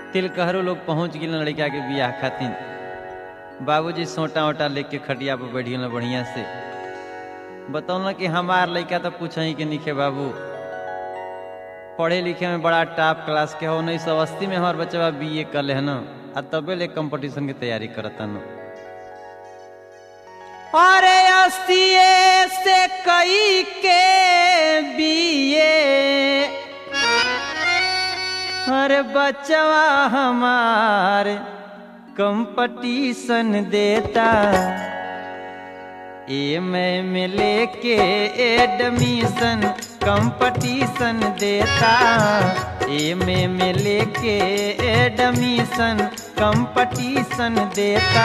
तिलकहरो लोग पहुंच गए लड़का के बियाह खातिर बाबूजी सोटा वोटा लेके खटिया पर बैठ गए बढ़िया से बतौल कि हमार लड़का तो पूछ ही के निखे बाबू पढ़े लिखे में बड़ा टॉप क्लास के हो उन्नीस सौ अस्सी में हमार बच्चा बी ए कर है ना आ तबे ले कंपटीशन की तैयारी करता न अरे अस्सी से कई के बीए अरे बचवा हमार कंपटीशन देता ए मैं में लेके एडमिशन कंपटीशन देता ए में में लेके एडमिशन कंपटीशन देता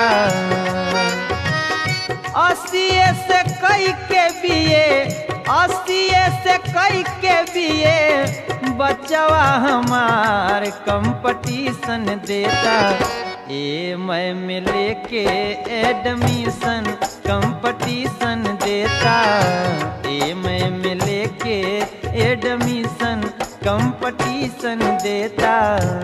अस्सी से कई के बीए अस्सी से कई के बीए बचवा हमार कंपटीशन देता ए मैं में लेके एडमिशन कंपटीशन देता ए मैं में लेके एडमिशन कंपटीशन देता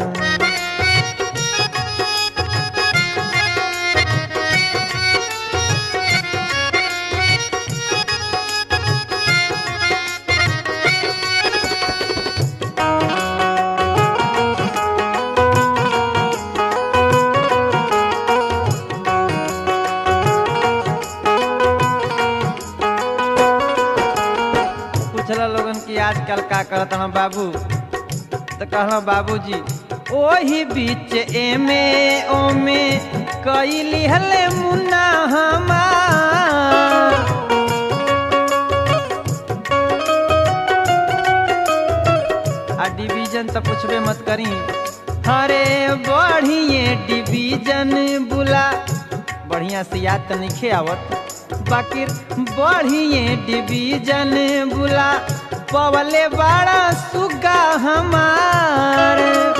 पूछला लोगन की आजकल का करत हन बाबू तो कहला बाबूजी ओही बीच एमे ओमे कई लिहले मुन्ना हमार आ डिवीजन तो पूछबे मत करी अरे बढ़िए डिवीजन बुला बढ़िया से याद तो नहीं आवत बाकी बढ़िए डिवीजन बुला पवले बड़ा सुगा हमार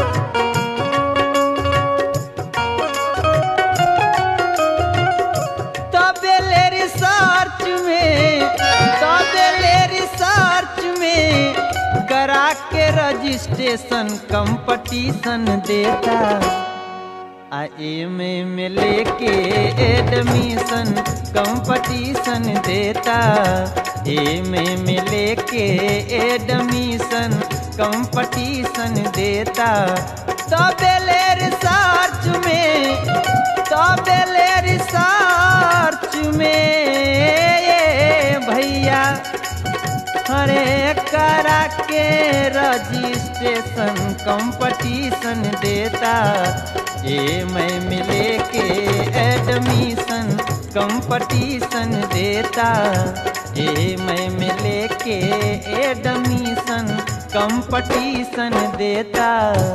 तबेले रिसर्च में तबेले रिसर्च में करा के रजिस्ट्रेशन कंपटीशन देता आ एमे में लेके एडमिशन कंपटीशन देता एमे में लेके एडमिशन कंपटीशन देता तबेले रिसर्च में तबेले रिसर्च में ये भैया अरे करा के रजिस्ट्रेशन कंपटीशन देता ये मैं मिले के एडमिशन कंपटीशन देता ये मैं मिले के एडमिशन कंपटीशन देता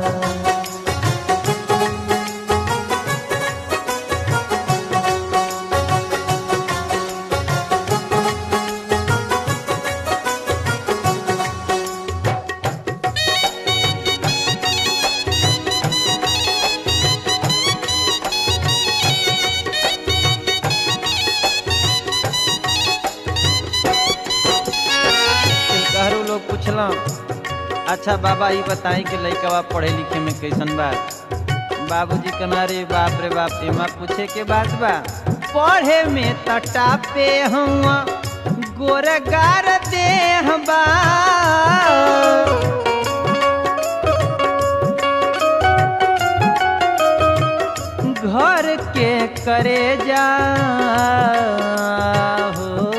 कहरु लोग पूछला अच्छा बाबा ये बताई कि लड़का पढ़े लिखे में कैसन बा बाबूजी कहना रे बाप रे बाप एमा पूछे के बात बा पढ़े में तटा पे हुआ गोरगार देह बा घर के करे जा हो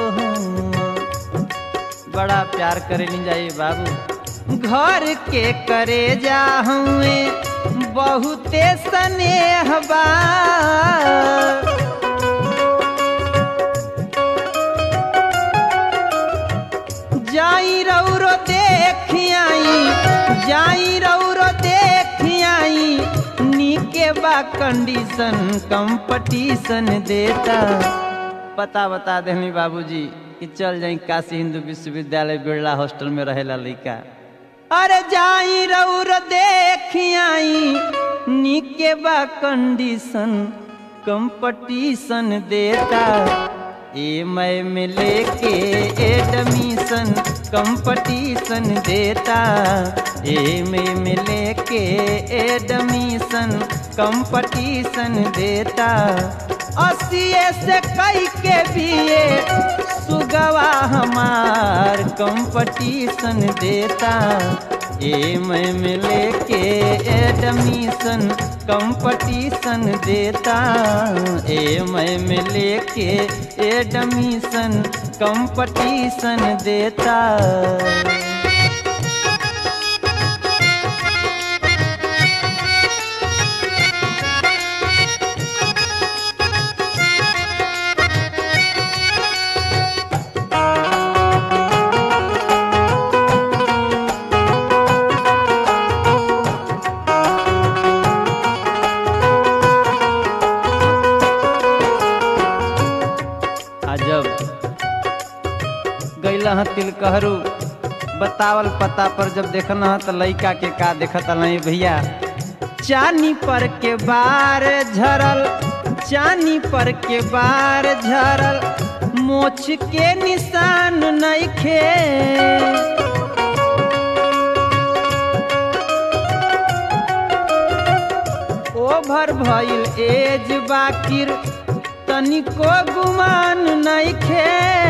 बड़ा प्यार करे ली जाइए बाबू घर के करे जा हुए बहुते स्नेह बा जाई रौरो देखियाई जाई रौरो देखियाई नीके बा कंडीशन कंपटीशन देता पता बता देनी बाबूजी कि चल जाई काशी हिंदू विश्वविद्यालय बिरला हॉस्टल में रहेला लड़का अरे जाई रौर देखियाई नीके बा कंडीशन कंपटीशन देता ए मैं में लेके एडमिशन कंपटीशन देता ए में में लेके एडमिशन कंपटीशन देता अस्सीए से कई के बीए सुगवा हमार कंपटीशन देता ए मैं में लेके एडमिशन कंपटीशन देता ए मैं में लेके एडमिशन कंपटीशन देता अजब गैला ह तिलकहरू बतावल पता पर जब देखना ह त लइका के का देखत नहीं भैया चानी पर के बार झरल चानी पर के बार झरल मोछ के निशान नइखे ओभर भइल एज बाकिर तनिको गुमान नइखे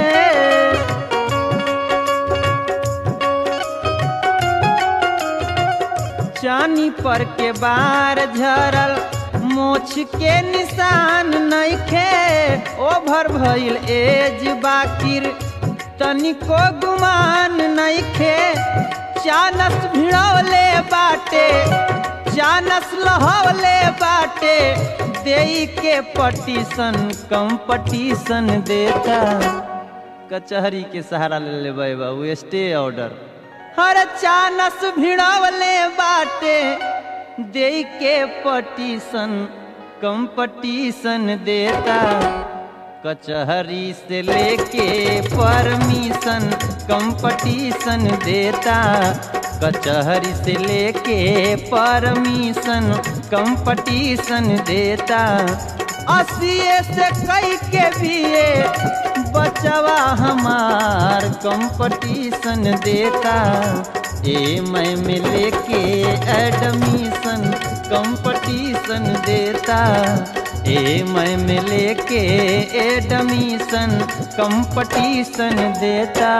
चानी पर के बार झरल मोछ के निशान नइखे ओभर भइल एज बाकिर तनिको गुमान नइखे चानस भिड़ौले बाटे चानस लहौले बाटे देई के पटीशन कंपटीशन देता कचहरी के सहारा ले लेबै बाबू स्टे ऑर्डर हर चानस भिड़वले बाटे दे के पटीशन कंपटीशन देता कचहरी से लेके परमिशन कंपटीशन देता कचहरी से लेके परमिशन कंपटीशन देता अस्सीए से कई के बीए बचवा हमार कंपटीशन देता ए मैं में लेके एडमिशन कंपटीशन देता ए मैं में लेके एडमिशन कंपटीशन देता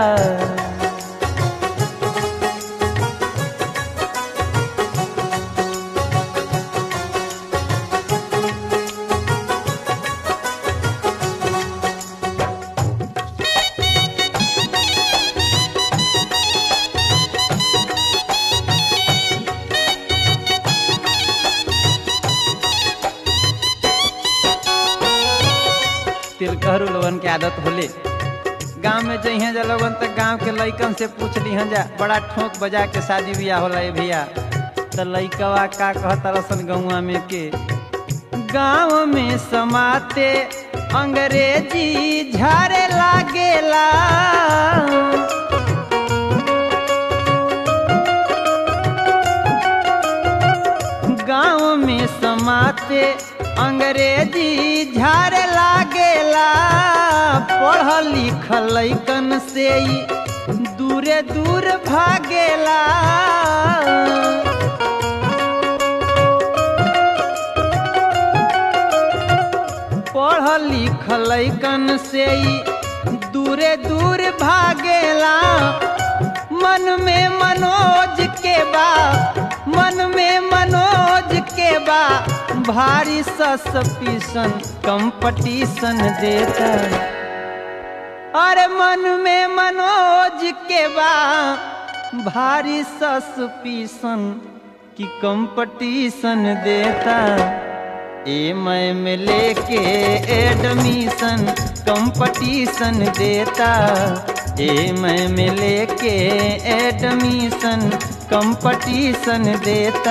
तिलकहरू लोगन के आदत होले गांव में जइहे जा लोगन तक गांव के लइकन से पूछ लिहन जा बड़ा ठोक बजा के शादी बियाह होला ए भैया त लइकवा का कहत रसन गौवा में के गांव में समाते अंग्रेजी झारे लागेला गांव में समाते अंग्रेजी झारे लागेला पढ़ल लिखल लइकन से ही दूरे दूर भागेला पढ़ल लिखल लइकन से ही दूरे दूर भागेला मन में मनोज के बा मन में मनोज के बा भारी सस्पिशन कंपटीशन देता अरे मन में मनोज के बा भारी सस्पिशन की कंपटीशन देता ए मैं में लेके एडमिशन कंपटीशन देता ए मैं में लेके एडमिशन कंपटीशन देता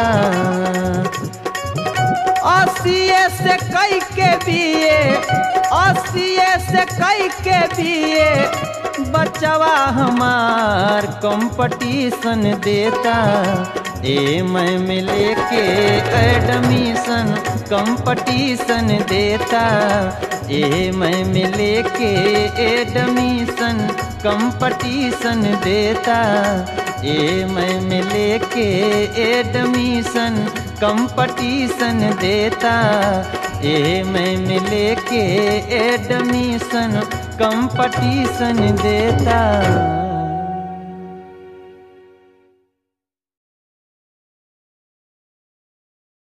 अस्सीए से कई के बीए अस्सीए से कई के बीए बचवा हमार कंपटीशन देता ए मैं में लेके एडमिशन कंपटीशन देता ए मैं मिले के एडमिशन कंपटीशन देता ए मैं मिले के एडमिशन कंपटीशन देता ए मैं मिले के एडमिशन कंपटीशन देता